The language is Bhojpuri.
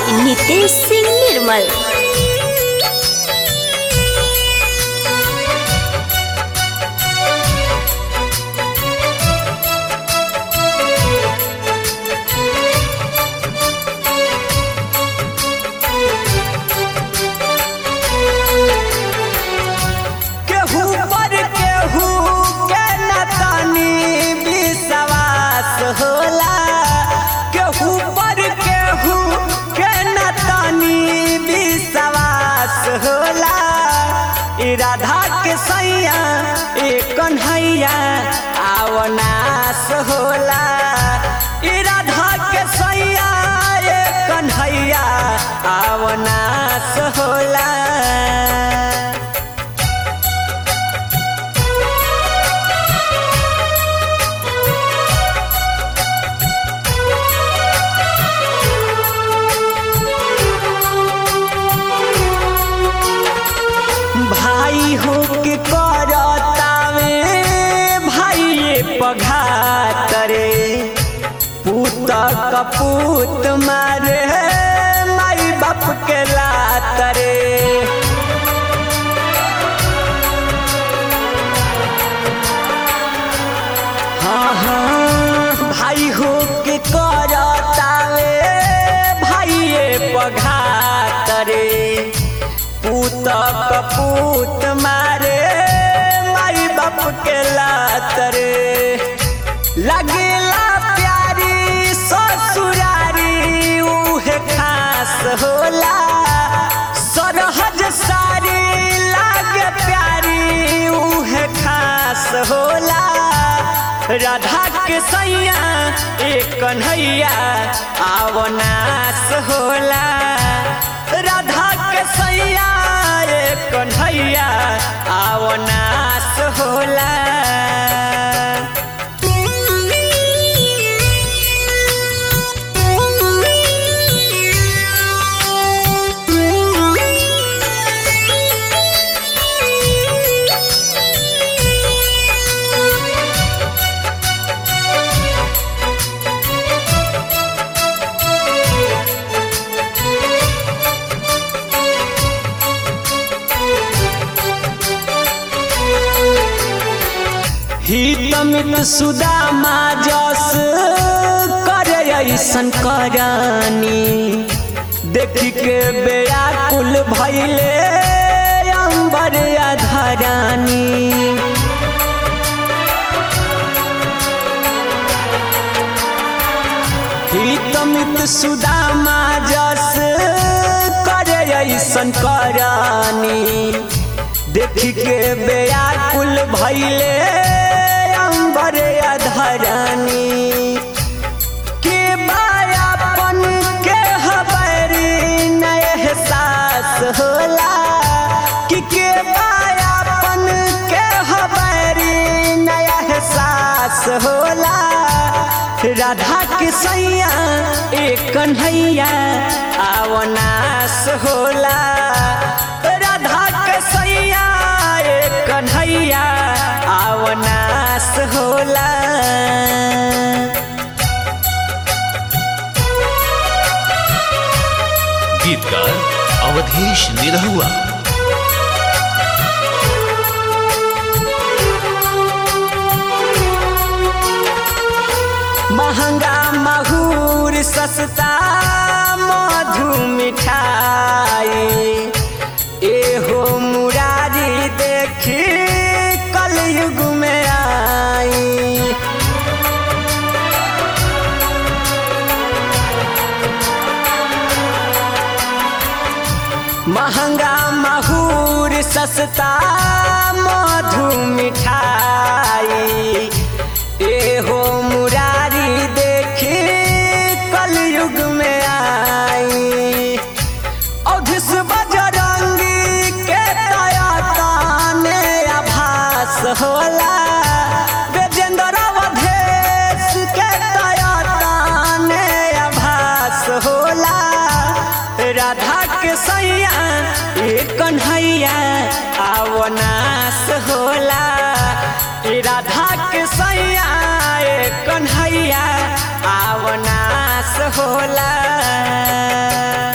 नितेश सिंह निर्मल केहू पर केहू के न तनी विश्वास होला केहू पर केहू के न तनी विश्वास होला ई राधा के सैया ए कन्हैया आवनास होला ई राधा के सैया ए कन्हैया आवनास होला भाई हो के करतावे भाई पघात रे पूत कपूत मारे माई बाप के लात रे हाँ हाँ भाई हो के करतावे भाई पघात रे पूत कपूत मारे माई बाप के लात रे लगेला प्यारी ससुरारी उहे खास होला सरहज सारी लागे प्यारी उहे खास होला राधा के सैया एक कन्हैया आवनास होला राधा के सैया एक कन्हैया आवनास होला हितमित सुदामा जस करे ऐसन करानी देखी के बेयाकुल भैले अंबर अधरानी हितमित सुदामा जस करे ऐसन करानी देखी के बेयाकुल भैले अंबर अधरानी के बायापन के हबरी न एहसास होला कि के बायापन के हबरी न एहसास होला राधा के सैया एक कन्हैया आवनास होला राधा के सैया एक कन्हैया आवनास होला गीतकार अवधेश निरहुआ महंगा महूर सस्ता मधु मिठाई एहो मुरारी देखी कलयुग में आई महंगा महूर सस्ता मधु मिठाई एहो मुरारी देखी कलयुग में आई अघिस बजरंगी के तया ताने आभास होला गजेंद्र अवधेश के तया ताने आभास होला राधा के सैया एक कन्हैया आवनास होला ई राधा के सैया एक कन्हैया आवनास होला